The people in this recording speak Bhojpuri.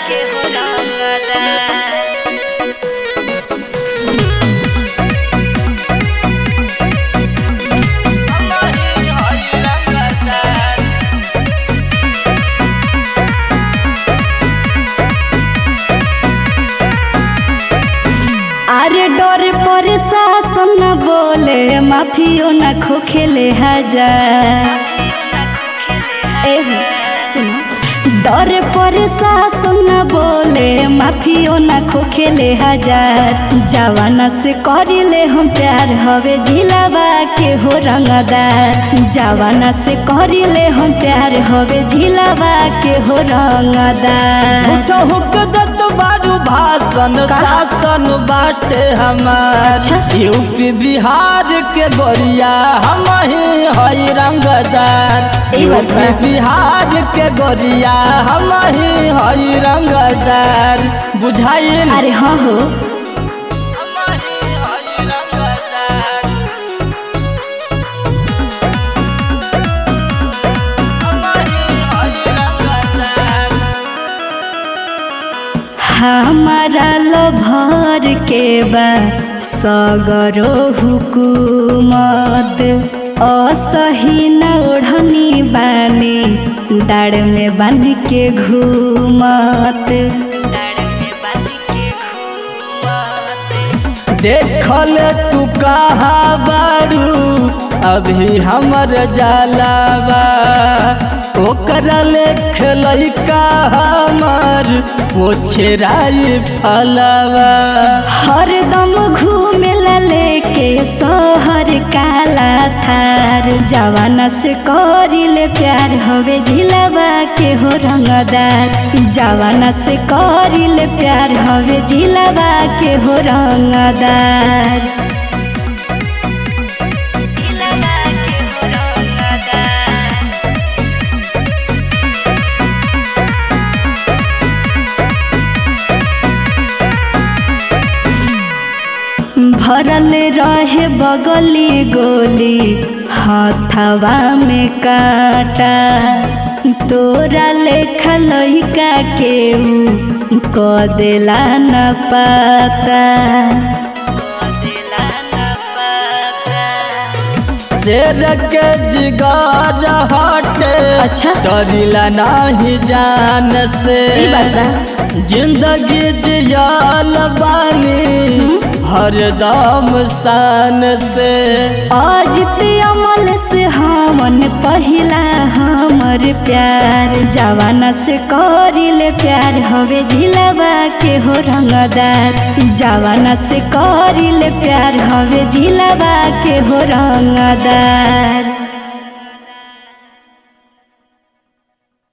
के हो रंगदार हमही हई रंगदार अरे डरे पर शासन न बोले माफियो न खोखेले हजार ए सुनो डरे पर शासन न बोले माफियो न खोखेले हजार जवाना से करिले हम प्यार हवे झिलावा के हो रंगदार जवाना से करिले हम प्यार हवे झिलावा के हो रंगदार झूठो हुक दत बारू भाषण का? शासन बाटे हमार अच्छा। यूपी बिहार के गोरिया हम ही हई रंगदार ई बात बा। यूपी बिहार के गोरिया हम ही हई रंगदार बुझाइल अरे हाँ हो हम ही हई रंगदार हम ही हई रंगदार हमारा लोभर के बा सगरो हुकूमत असही न ओढ़नी बानी डाड़ में बांध के घूमत डाड़ में बांध के घूमत देखल तू कहाँ बारू अभी हमर जलावा ओकरा लेख लैका हमर पोछराई फलवा हरदम घूमेला लेके शहर काला थार जवाना से करिले प्यार हवे झिलावा के हो रंगदार जवाना से करिले प्यार हवे झिलावा के हो रंगदार झिलावा के हो रंगदार भरल रहे बगली गोली हथवा में काटा तोरा लेखा लइका के ऊ क देला न पाता क देला न पाता शेर के जिगर हटे अच्छा। डरिला नहीं जान से ई बात बा। जिंदगी जियल बानी हरदम शान से अजित अमल से हमन पहिला हमर प्यार जवाना से करिले प्यार हवे झिलावा के हो रंगदार जवाना से करिले प्यार हवे झिलावा के हो रंगदार